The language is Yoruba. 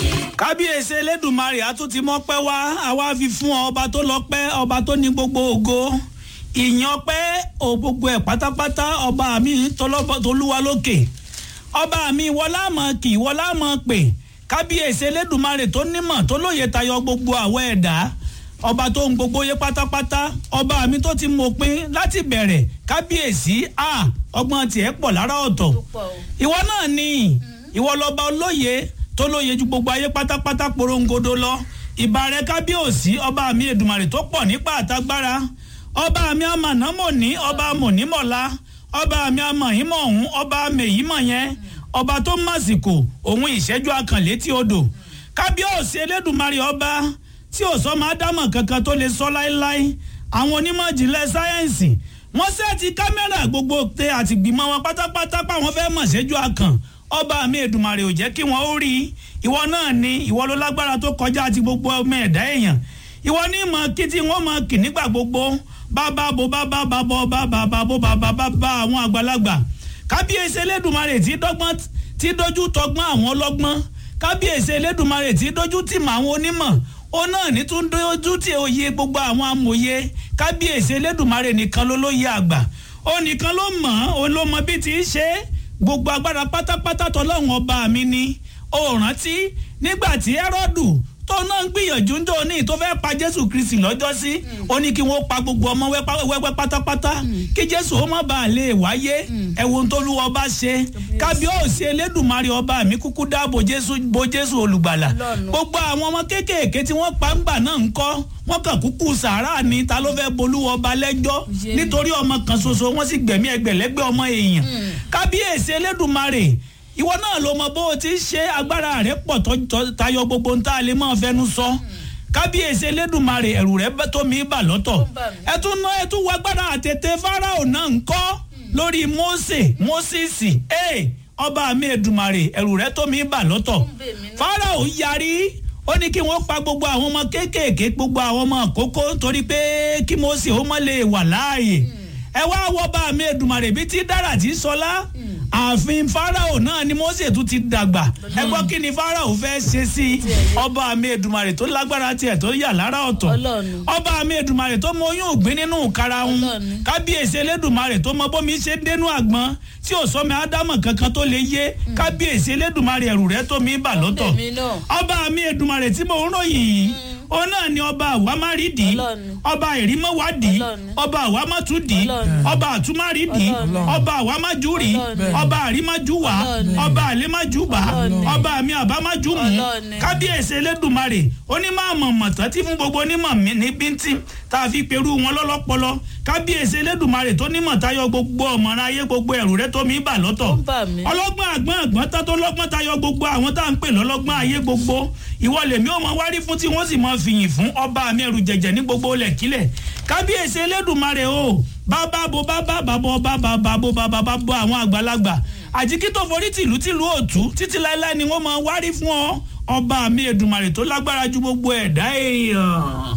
kábíyèsí elédùnmarè àtúntì mọ́pẹ́ wá àwa fi fún ọ ọba tó lọ́pẹ́ ọba tó ní gbogbo ògo ìyìn ọpẹ́ ò gbogbo ẹ̀ pátápátá ọba mi tolúwa lókè ọba mi wọlá mọ̀ kì wọlá mọ̀ pè kábíyèsí elédùnmarè tó nímọ̀ tó lóye tayọ gbogbo àwọ̀ ẹ̀dá ọba tó ń gbogbo yé pátápátá ọba mi tó ti mọ̀pin láti bẹ̀rẹ̀ kábíyèsí a ọgbọ́n tiẹ̀ pọ̀ lára ọ̀tọ̀ ìwọ náà ni ìwọ lọ́ba olóye tó lóye ju gbogbo ayé pátápátá porongodo lọ ìbà rẹ kábíyèsí ọba mi èdùmàrè tó pọ̀ nípa àtagbára ọba mi amànámọ̀ní ọba mọ̀nímọ̀lá ọba mi amọ̀hímọ̀ ọ̀hún ọba mèyímọ̀ yẹn ọba tó màsìkò òun ìṣẹ́jú akànlétí odò kábíyèsí elédùmarè ọba tí ò sọ máa dámọ̀ kankan tó lè sọ láéláé àwọn onímọ̀ ìjìnlẹ̀ sáyẹ́ǹsì wọ́n sẹ́ẹ̀tì kámẹ́rà gbogbo tẹ àtìgbìmọ̀ wọn pátápátá páwọn fẹ́ mọ̀ ṣẹ́jú akàn ọba mi èdùmàrè ò jẹ́ kí wọ́n ó rí ìwọ náà ni ìwọ ló lágbára tó kọjá àti gbogbo ọmọ ẹ̀dá èèyàn ìwọ ní mọ̀ kí tí wọ́n mọ̀ kì nígbà gbogbo bàbá bo bàbá bàbá bàbá bàbá bàbá bàbá àwọn àgbàlagbà kábíyèsí elédùnmarè tí dọ́gbọ́n tí dojú tọgbọ́n àwọn ọlọ́gbọ́n kábíyèsí elédùnmarè tí dojú tì mọ́ àwọn onímọ̀ ó náà ní tún dojú tì òye gbogbo àwọn amòye kábíyèsí elédùnmarè nìkan ló lóye àgbà ó nìkan ló mọ̀ ó ló mọ bí ti í ṣe gbogbo agbára pátápátá tọlọ́run ọba mi ni ó rántí nígbà tí ẹ́rọ́dù tó náà ń gbìyànjú ń dòní tó fẹ́ pa jésù kristi lọ́jọ́ sí ó ní kí wọ́n pa gbogbo ọmọ wẹ́wẹ́ pátápátá kí jésù ó má bàa lè wáyé ẹ̀wọ̀n tó lú ọba ṣe kábíyèsí elédùnmarè ọba mi kúkú dáàbò jésù bo jésù olùgbàlà gbogbo àwọn ọmọ kéékèèké tí wọ́n pa ńgbà náà ń kọ́ wọ́n kàn kúkú sàárà ni ta ló fẹ́ bolú ọba lẹ́jọ́ nítorí ọmọ kan ṣoṣo wọ́n sì gbẹ̀mí ẹgbẹ̀lẹ́gbẹ̀ ọmọ èèyàn kábíyèsí elédùnmarè ìwọ náà ló mọ bó o ti ṣe agbára rẹ pọ̀ tayọ gbogbo ń tá a lè máa fẹnu sọ kábíyèsí elédùnmarè ẹ̀rù rẹ tó mi bà lọ́tọ̀ ẹ tún ná ẹ tún wọ agbára àtètè fáráò náà ń kọ́ lórí mósè mósìsì ee ọba mi èdùnmarè ẹ̀rù rẹ tó mi bà lọ́tọ̀ fáráò yarí ó ní kí wọ́n pa gbogbo àwọn ọmọ kéékèèké gbogbo àwọn ọmọ àkókò torí pé kí mósè ó mọ̀ lè wà láàyè ẹ wá wọ bá mi èdùnmarè bíi ti dára tí sọlá ààfin farao náà ni mose tún ti dàgbà ẹ gbọ́ kí ni farao fẹ́ ṣe sí ọba mi èdùmarè tó lágbára tiẹ̀ tó yà lára ọ̀tọ̀ ọba mi èdùmarè tó mọ oyún ògbín nínú karahun kábíyèsí elédùmarè tó mọ bómi ṣe dénú àgbọn tí ò sọmi ádámọ̀ kankan tó lè yé kábíyèsí elédùmarè ẹ̀rù rẹ̀ tó mi bà lọ́tọ̀ ọba mi èdùmarè tí mo ń ròyìn yìí òun náà ni ọba àwámárìdì ọba ìrímọ̀wádì ọba àwámátúdì ọba àtúmárìdì ọba àwámájúrì ọba àrímájúwà ọba àlémájúbà ọba àmì àbámájúmù kábíyèsí elédùnmarè onímọ̀ mọ̀tán tí fún gbogbo onímọ̀ ní bíntín tá a fi perú wọn lọ́lọ́pọlọ kábíyèsí elédùnmarè tó nímọ̀ tayọ gbogbo ọ̀mọ̀ràn ayé gbogbo ẹ̀rù rẹ tó mi bà lọ́tọ̀ ọlọ́gbọ́n àgbọ́n àgbọ́n tá tó lọ́gbọ́n tayọ gbogbo àwọn tá à ń pè lọ́lọ́gbọ́n ayé gbogbo ìwọ lèmi ò mọ wárí fún tí wọ́n sì mọ fìyìn fún ọba mi ẹrù jẹ̀jẹ̀ ní gbogbo lẹ̀kílẹ̀ kábíyèsí elédùnmarè o bàbá bo bàbá bàbá ọba bàbá bo bàbá bàbá àwọn àgbàlagbà àjíkí tó forí tìlú tìlú òtú títí láéláé ni wọ́n mọ wárí fún ọ ọba mi èdùnmarè tó lágbára ju gbogbo ẹ̀dá èèyàn.